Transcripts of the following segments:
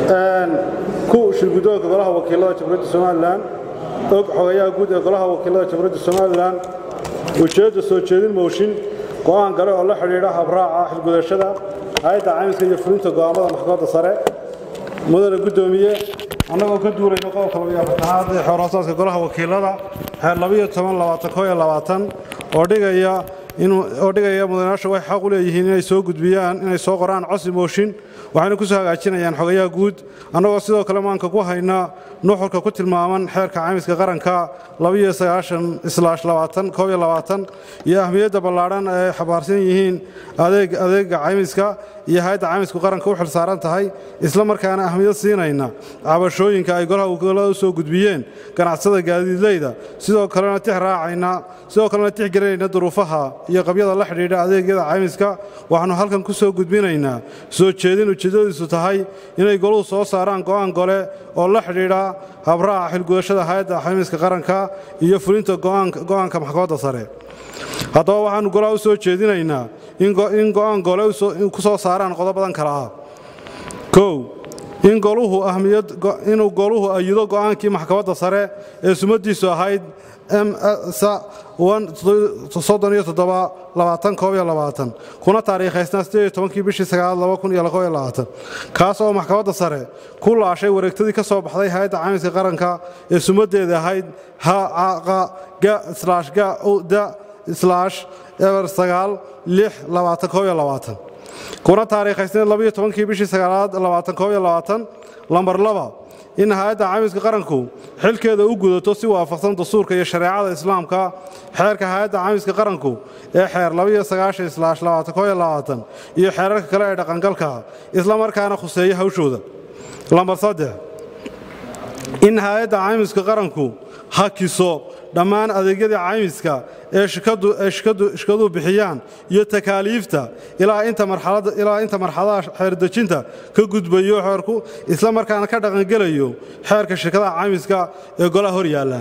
ku shirguddoonka golaha wakiilada jamhuuriyadda somalilan og xogayaha guud ee golaha wakiilada jamhuuriyadda somalilan ujeedda soo jeedin mooshin go'aan gale oo la xidhiidha habraaca xilgudashada hay-adda caymiska iyo fulinta go'aamada maxkamadda sare mudane guddoomiye annagoo ka duulayna qodobka labiyo afartanaad ee xeerhoosaadka golaha wakiilada xeer labiyo toban labaatan koo iyo labaatan oo dhigaya oo dhigaya mudanayaasha waxay xaq u leeyihiin inay soo gudbiyaan inay soo qoraan cosi mooshin waxayna ku soo hagaajinayaan xogayaha guud annagoo sidoo kale maanka ku hayna nuxurka ku tilmaaman xeerka caymiska qaranka iyo ahmiyadda ballaadhan ay xabaarsan yihiin adeega caymiska iyo hay-adda caymisku qaranka u xil saaran tahay isla markaana ahmiyad siinayna cabashooyinka ay golaha wakiilada u soo gudbiyeen ganacsada gaadiidleyda sidoo kalena tix raacayna sidoo kalena tix gelinayna duruufaha iyo qabyada la xidhiidha adeegyada caymiska waxaannu halkan ku soo gudbinaynaa soo jeedin ujeeddadiisu tahay inay goluhu soo saaraan go'aan gole oo la xidhiidha habraaca xilgudashada hay-adda caymiska qaranka iyo fulinta go'aanka maxkamadda sare haddaba waxaannu golaha u soo jeedinaynaa in go'aan gole ku soo saaraan qodobadan kale ah kow in goluhu ahmiyad inuu goluhu ayido go'aankii maxkamadda sare ee sumadiisu ahayd kuna taariikhaysnaa kii bishii kaas oo maxkamadda sare ku laashay wareegtadii ka soo baxday hay-adda caymiska qaranka ee sumadeeda ahayd kuna taariikhaysneed kii bishii lambar laba in hay-adda caymiska qaranku xilkeeda u gudato si waafaqsan dastuurka iyo shareecada islaamka xeerka hay-adda caymiska qaranku ee xeer iyo xeerarka kale ee dhaqangalka isla markaana khuseeya hawshooda lambar saddex in hay-adda caymiska qaranku hakiso dhammaan adeegyadii caymiska ee shikaduhu bixiyaan iyo takaaliifta ilaa inta marxaladaha xeerdejinta ka gudbayo xeerku isla markaana ka dhaqangelayo xeerka shirkadaha caymiska ee golaha hor yaalla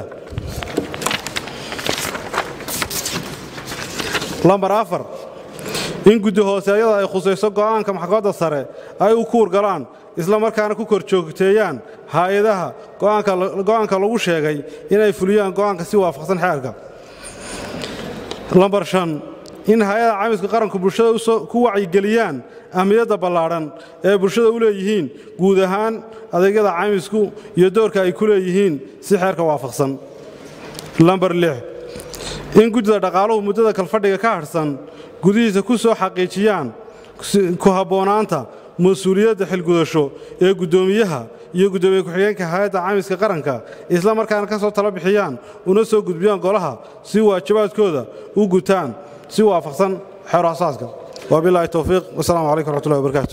lambar afar in guddi hooseeyada ay khusayso go'aanka maxkamadda sare ay u kuur galaan isla markaana ku kor joogteeyaan hay-adaha go'aanka lagu sheegay inay fuliyaan go'aanka si waafaqsan xeerka lambar shan in hay-ada caymiska qaranku bulshada ku wacyigeliyaan ahmiyadda ballaadhan ee bulshada u leeyihiin guud ahaan adeegyada caymisku iyo doorka ay ku leeyihiin si xeerka waafaqsan lambar lix in guddida dhaqaaluhu muddada kalfadhiga ka hadhsan gudihiisa ku soo xaqiijiyaan ku habboonaanta mas-uuliyadda xilgudasho ee guddoomiyaha iyo guddoomiye ku-xigeenka hay-adda caymiska qaranka isla markaana ka soo tala bixiyaan una soo gudbiyaan golaha si waajibaadkooda u gutaan si waafaqsan xeero asaaska wabilaahi towfiiq wasalaamu calaykum raxmatullahi wabarakaatu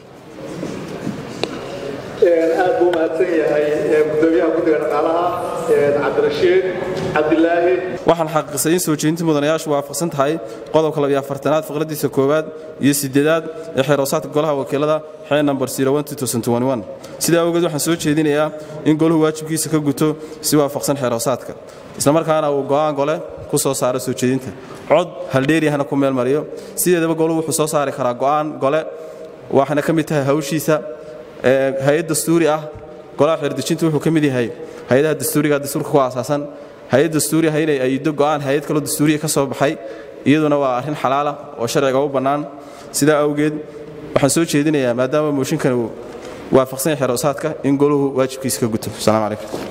aad buu mahadsan yahay gudoomiyaha guddiga dhaqaalaha cabdirashiid cabdilaahi waxaan xaqiiqsay in soo jeedinta mudanayaashu waafaqsan tahay qodobka labiyo afartanaad faqradiisa koowaad iyo siddeedaad ee xeeroosaadka golaha wakiilada xee nambar sidaa awgeed waxaan soo jeedinayaa in goluhu waajibkiisa ka guto si waafaqsan xeeroosaadka islamarkaana uu go'aan gole ku soo saaro soo jeedinta cod haldheeryahana ku meel mariyo sideedaba goluhu wuxuu soo saari karaa go'aan gole waxayna ka mid tahay hawshiisa hay-ad dastuuri ah golaha xeerdejinta wuxuu ka mid yahay hay-adaha dastuuriga dastuurka ku aasaasan hay-ad dastuuri ah inay ayido go'aan hay-ad kaloo dastuuriya ka soo baxay iyaduna waa arrin xalaala oo sharciga u bannaan sidaa awgeed waxaan soo jeedinayaa maadaama mooshinkani uu waafaqsan yahay xeeroosaadka in goluhu waajibkiisa ka guto asalaamu calaykum